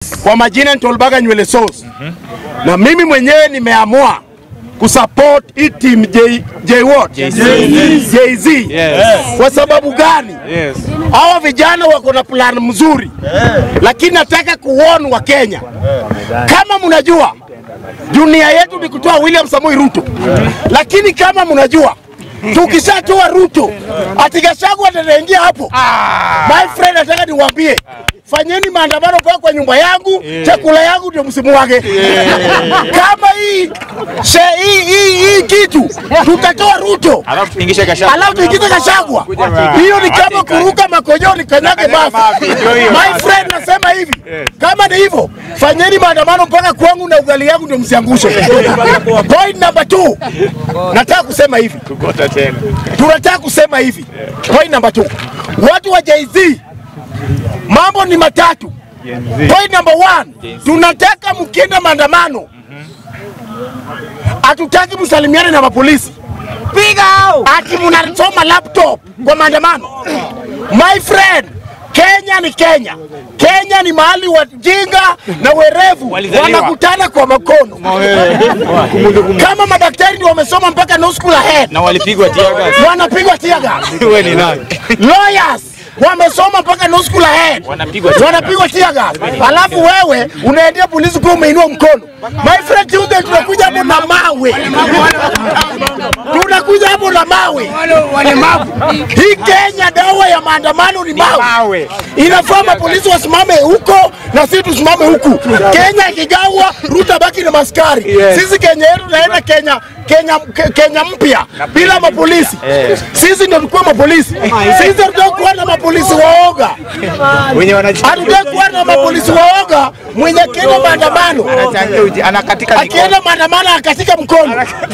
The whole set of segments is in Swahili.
Yes. Kwa majina ni Tolbaga Nywele Sauce. Na mimi mwenyewe nimeamua kusupport hii team J, J what? Jay-Z. Yes. Kwa sababu gani? Yes. Hawa vijana wako na plan mzuri, lakini nataka kuwarn wa Kenya, kama mnajua dunia yetu ni kutoa William Samoei Ruto, lakini kama mnajua tukishatoa Ruto ati Gachagua ataingia hapo. My friend, nataka niwaambie fanyeni maandamano mpaka kwa nyumba yangu, chakula yangu ndio msimu wake. Kama hii she- hii hii hii kitu tutatoa Ruto Alafu tuingishe kasha. alafu tuingize Gachagua, hiyo ni kama kuruka makojoni kanyage bafu. My friend, nasema hivi, kama ni hivyo, fanyeni maandamano mpaka kwangu na ugali yangu ndio msiangushe. Point number two, nataka kusema hivi Kugota tena. tunataka kusema hivi. Point number two, watu wa Jay-Z, mambo ni matatu. Point number one, tunataka mkienda maandamano, hatutaki msalimiane na mapolisi ati mnasoma laptop kwa maandamano. My friend, Kenya ni Kenya. Kenya ni mahali wajinga na werevu Walizaliwa. wanakutana kwa makono. Kama madaktari ndio wamesoma mpaka no school ahead, Na walipigwa tear gas. wanapigwa tear gas. Wewe ni nani? Lawyers wamesoma mpaka no school ahead, Wanapigwa tear gas. wanapigwa tear gas. Alafu wewe unaendea polisi kwa umeinua mkono. My friend, Tuesday tunakuja hapo na mawe, tunakuja hapo na mawe. Hii Kenya dawa ya maandamano ni mawe. Mawe. Inafaa mapolisi wasimame huko na sisi tusimame huku. Kenya ikigawa, Ruto baki na maskari. Sisi Kenya yetu naenda Kenya Kenya Ke- Kenya mpya bila mapolisi. Sisi ndio tulikuwa mapolisi. Sisi hatutaki kuwa na mapolisi waoga. Wenye wanaji. Hatutaki kuwa na mapolisi waoga mwenye akienda maandamano Anachangia uji- anakatika mikono. akienda maandamano akatika mkono.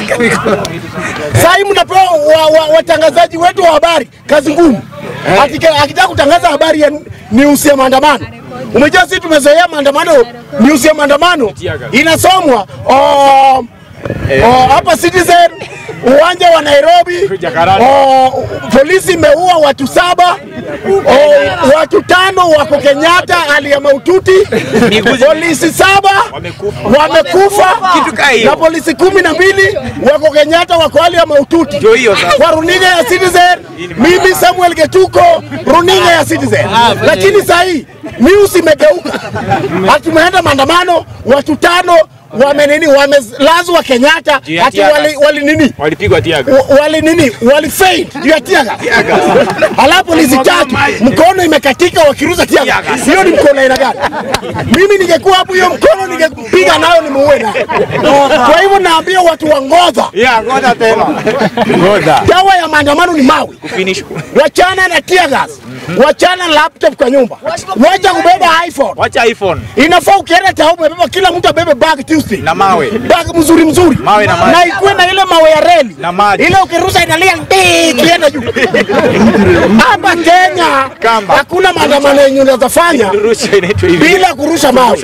Sasa hivi mnapewa wa- wa- watangazaji wetu wa habari kazi ngumu, Akika- akitaka kutangaza habari ya news ya maandamano. Umejua sisi tumezoea maandamano, news ya maandamano inasomwa oh, oh, hapa Citizen, uwanja wa Nairobi, Jakarta. oh, polisi imeua watu saba, oh, watu tano wako Kenyatta hali ya maututi, polisi saba Wamekufa. wamekufa Kitu kaa hiyo. na polisi kumi na mbili wako Kenyatta wako hali ya maututi. Ndio hiyo sasa. Kwa runinga ya Citizen, mimi Samuel Getuko, runinga ya Citizen. Lakini saa hii news imegeuka, hatumeenda maandamano, watu tano wame nini, wamelazwa Kenyatta, Juu ya ati tear wali, gas. wali nini Walipigwa tear gas. wa- wali nini wali faint juu ya tiaga, alafu polisi tatu mkono imekatika wakiruza tiaga. Hiyo ni mkono aina gani? Mimi ningekuwa hapo, hiyo mkono ningepiga nayo nimuue nayo. Kwa hivyo naambia watu wa Ngodha, Yeah, ngoja tena. Ngoja. dawa ya maandamano ni mawe. Finish. Wachana na tear gas, wachana na laptop kwa nyumba, wacha kubeba iPhone. Wacha iPhone Inafaa ukienda tao umebeba, kila mtu abebe bag Tuesday na mawe. bag mzuri mzuri Mawe na maji. na ikuwe na ile mawe ya reli Na maji. ile ukirusha inalia ndii ikienda juu. Hapa Kenya Kamba. hakuna maandamano yenye unaweza fanya Rusha inaitwa hivi. bila kurusha mawe.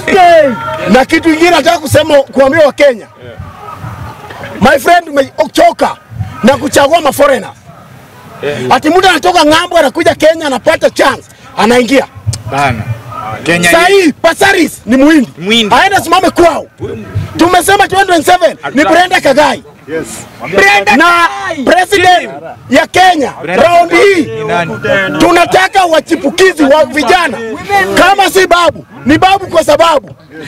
Na kitu kingine nataka kusema kuambia Wakenya, my friend, umechoka na kuchagua maforeigner. Ati mtu anatoka ng'ambo anakuja Kenya anapata chance anaingia. Bana. Kenya Saa hii. hii Pasaris ni muhindi, Muhindi. aende simame kwao. Tumesema 2027 ni Brenda Kagai na president ya Kenya round hii Ni nani? tunataka wachipukizi wa vijana, kama si babu ni babu kwa sababu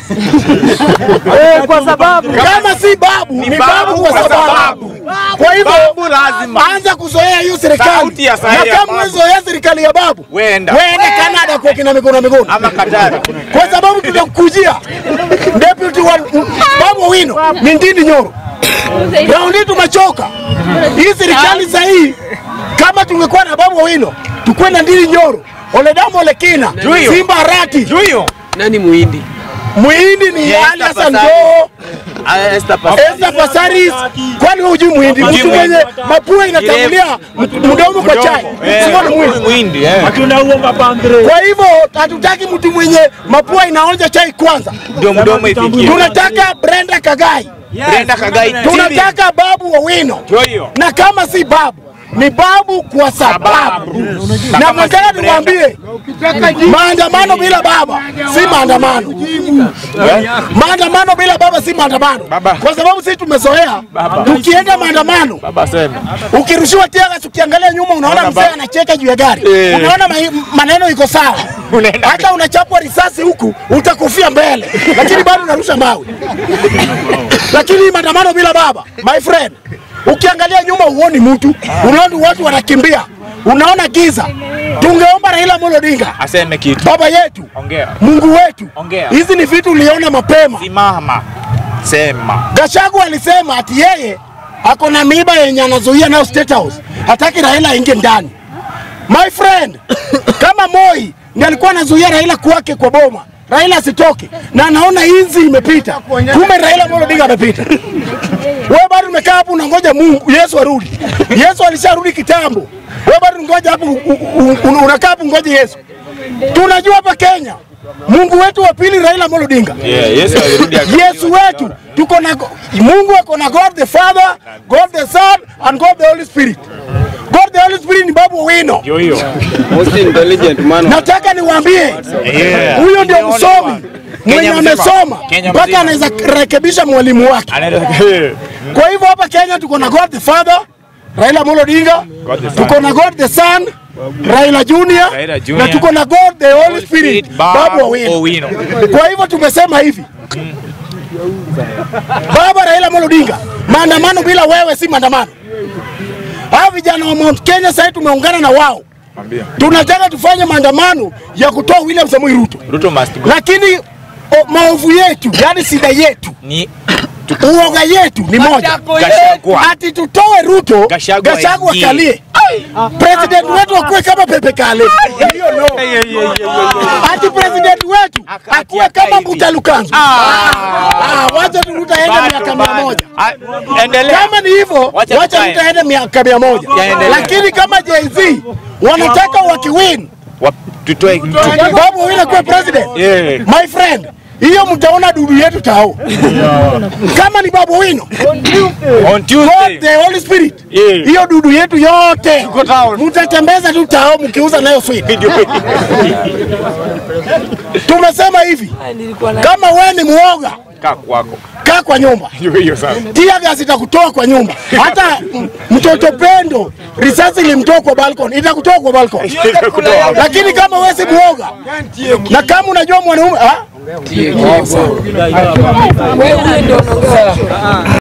kwa sababu kama si babu ni babu kwa sababu. Kwa hivyo Babu lazima. anza kuzoea hiyo serikali, Sauti ya na sahi ya kama babu. umezoea serikali ya babu, Wenda. wende Canada kwa kina mikono mikono Ama Katari. kwa sababu tutakujia deputy wa Babu Wino ni Ndindi Nyoro. Raundi tumechoka hii serikali saa hii. Kama tungekuwa na Babu Wino tukuwe na Ndindi Nyoro, Oledamo Olekina, Juyo. Simba Arati, Juyo. nani muhindi Muhindi ni Esther Ali Hassan Pasari. Joho, Ah, Esther Pasari. Esther Pasaris. Kwani wewe hujui Muhindi? Hujui Mtu Muhindi. mwenye mapua inatangulia mdomo kwa chai, Eh, sio ni Muhindi. Muhindi, eh. Kwa hivyo hatutaki mtu mwenye mapua inaonja chai kwanza. Ndio mdomo ifikie. Tunataka Brenda Kagai, Brenda Kagai. tunataka Babu Owino, Juyo. na kama si Babu ni babu kwa sababu, na nataka niwaambie, maandamano bila baba si maandamano. Maandamano bila baba si maandamano, kwa sababu sisi tumezoea tukienda maandamano Baba sema. ukirushiwa tegas, ukiangalia nyuma unaona mzee anacheka juu ya gari, Eh. unaona ma- maneno iko sawa. Unaenda Hata unachapwa risasi huku utakufia mbele, lakini bado unarusha mawe. Lakini maandamano bila baba, my friend, ukiangalia nyuma huoni mtu, unaona watu wanakimbia, unaona giza. Tungeomba Raila Amolo Odinga, Aseme kitu. baba yetu, Ongea. Mungu wetu, Ongea. hizi ni vitu uliona mapema. Simama. Sema. Gashagu alisema ati yeye ako na miiba yenye anazuia nayo State House, hataki Raila aingie ndani. My friend, kama Moi ndiye alikuwa anazuia Raila kwake kwa boma, Raila asitoke, na anaona hizi imepita, kumbe Raila Amolo Odinga amepita. Wewe bado umekaa hapo unangoja Mungu Yesu arudi. Yesu alisharudi kitambo. Wewe bado ungoja hapo, u- u- u- unakaa hapo ngoje Yesu. Tunajua hapa Kenya Mungu wetu wa pili Raila Amolo Odinga. Yeah, Yesu alirudi aka- Yesu wetu tuko na Mungu ako na God the Father, God the Son and God the Holy Spirit. God the Holy Spirit ni babu wino. Ndio hiyo. Most intelligent man. Nataka niwaambie Yeah. huyo ndio Nimeona msomi bwana. mwenye Kenya mzima. amesoma Kenya mpaka mzima. anaweza rekebisha mwalimu wake. Anaenda. Kwa hivyo hapa Kenya tuko na God the Father, Raila Amolo Odinga, God the Son. tuko na God the Son, Raila Junior, Raila Junior. na tuko na God the Holy Spirit, Babu Owino. Owino. Kwa hivyo tumesema hivi, Baba Raila Amolo Odinga, maandamano bila wewe si maandamano. Hao vijana wa Mount Kenya sasa tumeungana na wao, Mwambie. tunataka tufanye maandamano ya kutoa William Samoei Ruto, Ruto must go. lakini o, maovu yetu, yani shida yetu Ni uoga yetu ni moja, Gachagua. ati tutoe Ruto, Gachagua Gachagua ingie. akalie, president wetu akuwe kama Pepe Kale, hiyo no. Ati president wetu akuwe kama Mbuta Lukanzu. Ah, wacha tu Ruto aende Bado, miaka mia bado. moja. Ah, Endelea. Kama ni hivyo, Wacha wacha tukae. Ruto aende miaka mia moja, Yaendelea. lakini kama Jay-Z wanataka wakiwin Wa- Tutoe Babu Owino kuwe president, Yeah. my friend, hiyo mtaona dudu yetu tao. Kama ni Babu Owino on God Tuesday. the Holy Spirit. Yeah. Hiyo dudu yetu yote town. mtatembeza tu tao mkiuza nayo sweet. Tumesema hivi, kama we ni muoga, Kaa kwako. kaa kwa nyumba. Ndio hiyo sasa. Tia gas itakutoa kwa nyumba. Hata m- mtoto Pendo risasi ilimtoa kwa balcony, itakutoa kwa balcony. Itakutoa. Lakini kama wewe si muoga na kama unajua mwanaume ah?